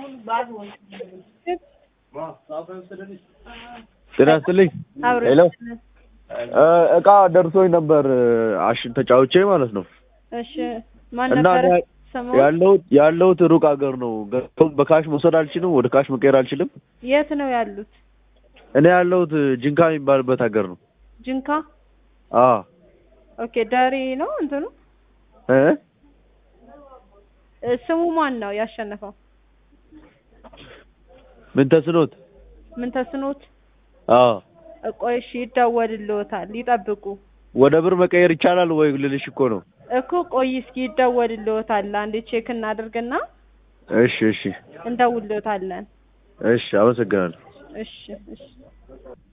ጤና ይስጥልኝ። ሄሎ እቃ ደርሶኝ ነበር አሽ ተጫውቼ ማለት ነው። እሺ ማን እና ነበር እኔ ስሙ? ያለሁት ያለሁት ሩቅ ሀገር ነው። ገንዘቡን በካሽ መውሰድ አልችልም፣ ወደ ካሽ መቀየር አልችልም። የት ነው ያሉት? እኔ ያለሁት ጅንካ የሚባልበት ሀገር ነው። ጅንካ። አዎ ኦኬ ደሪ ነው እንትኑ እ እ፣ ስሙ ማን ነው ያሸነፈው? ምን ተስኖት? ምን ተስኖት? አዎ ቆይ እሺ ይደወልልዎታል፣ ይጠብቁ ወደ ብር መቀየር ይቻላል ወይ ልልሽ እኮ ነው። እኮ ቆይ እስኪ ይደወልልዎታል። አንዴ ቼክ እናድርግና እሺ እሺ እንደውልዎታለን። እሺ፣ አመሰግናለሁ። እሺ እሺ